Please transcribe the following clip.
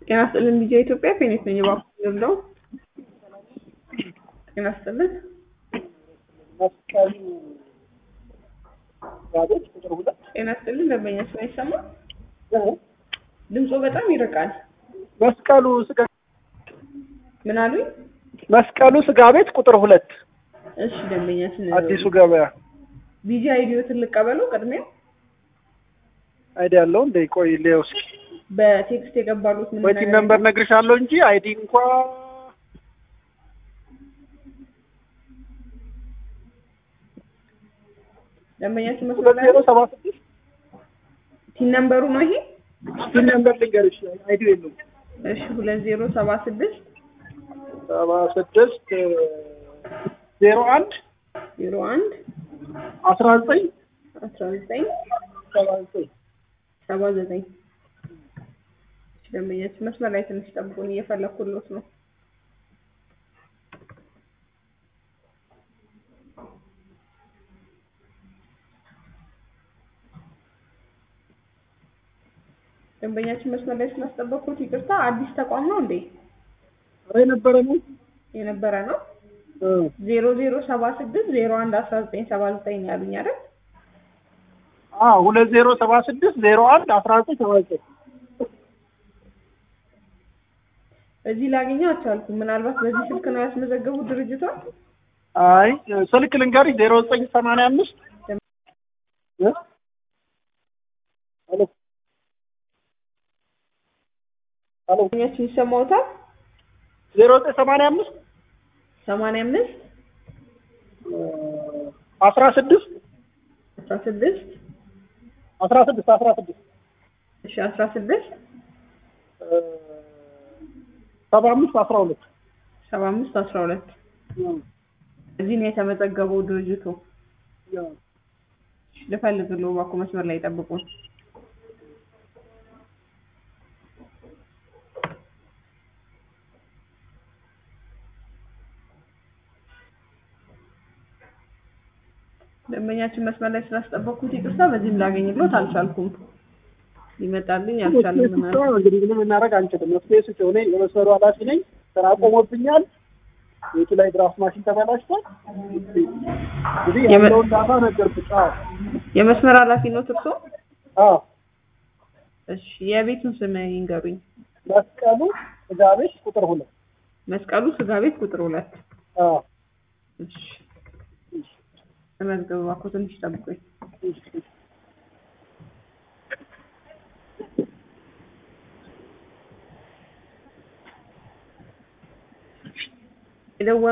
ጤና ይስጥልን ልጄ ኢትዮጵያ ፌኒት ነኝ። እባክዎ ልርዳው? ጤና ይስጥልን። መስቀሉ ጋዜጥ ቁጥር ሁለት ጤና ይስጥልን። ደንበኛ ስራ ይሰማል? ድምፆ በጣም ይርቃል። መስቀሉ ስጋ ምን አሉኝ? መስቀሉ ስጋ ቤት ቁጥር ሁለት እሺ ደንበኛ ስን አዲሱ ገበያ ቢጂ አይዲዮትን ልቀበለው ቅድሚያ አይዲ ያለው እንደ ቆይ ሌው እስኪ በቴክስት የገባሉት ምን ወይቲን ነምበር ነግርሻለሁ እንጂ አይዲ እንኳ ደንበኛችን ሁለት መስመር ላይ ዜሮ ሰባ ስድስት ቲን ነምበሩ ነው ይሄ? ቲን ነምበር ልንገርሽ አይዲ የለውም እሺ ሁለት ዜሮ ሰባ ስድስት ሰባ ስድስት ዜሮ አንድ ዜሮ አንድ አስራ ዘጠኝ አስራ ዘጠኝ ሰባ ዘጠኝ ሰባ ዘጠኝ ደንበኛችን መስመር ላይ ትንሽ ጠብቁን፣ እየፈለኩሎት ነው። ደንበኛችን መስመር ላይ ስላስጠበቅኩት ይቅርታ። አዲስ ተቋም ነው እንዴ? ኧረ የነበረ ነው የነበረ ነው። እ ዜሮ ዜሮ ሰባ ስድስት ዜሮ አንድ አስራ ዘጠኝ ሰባ ዘጠኝ ነው ያሉኝ አይደል? አ ሁለት ዜሮ ሰባ ስድስት ዜሮ አንድ አስራ ዘጠኝ ሰባ ዘጠኝ እዚህ ላገኘው አልቻልኩም። ምናልባት በዚህ ስልክ ነው ያስመዘገቡት ድርጅቷን? አይ ስልክ ልንገርሽ ዜሮ ዘጠኝ ሰማንያ አምስት እ ሄሎ ሄሎ ደንበኛችን ይሰማውታል? ዜሮ ዘጠኝ ሰማንያ አምስት ሰማንያ አምስት አስራ ስድስት አስራ ስድስት አስራ ስድስት አስራ ስድስት እሺ አስራ ስድስት ሰባ አምስት አስራ ሁለት ሰባ አምስት አስራ ሁለት እዚህ ነው የተመዘገበው ድርጅቱ። እሺ፣ ልፈልግልዎ እባክዎ መስመር ላይ ጠብቁን። ደንበኛችን መስመር ላይ ስላስጠበቅኩት ይቅርታ። በዚህም ላገኝሎት አልቻልኩም። ሊመጣልኝ አልቻለም። ምናምን እንግዲህ ምንም እናደርግ አንችልም። መፍትሄ ስጭው። እኔ የመስመሩ ኃላፊ ነኝ። ስራ ቆሞብኛል። ቤቱ ላይ ድራፍት ማሽን ተበላሽቷል። እንግዲህ የመ- ያለውን ዳታ ነገርኩሽ። አዎ የመስመር ኃላፊ ነው እርሶ? አዎ እሺ የቤቱን ስም ይንገሩኝ። መስቀሉ ስጋ ቤት ቁጥር ሁለት መስቀሉ ስጋ ቤት ቁጥር ሁለት አዎ እሺ ተመዝገቡ እባክዎ ትንሽ ጠብቁኝ። የደወ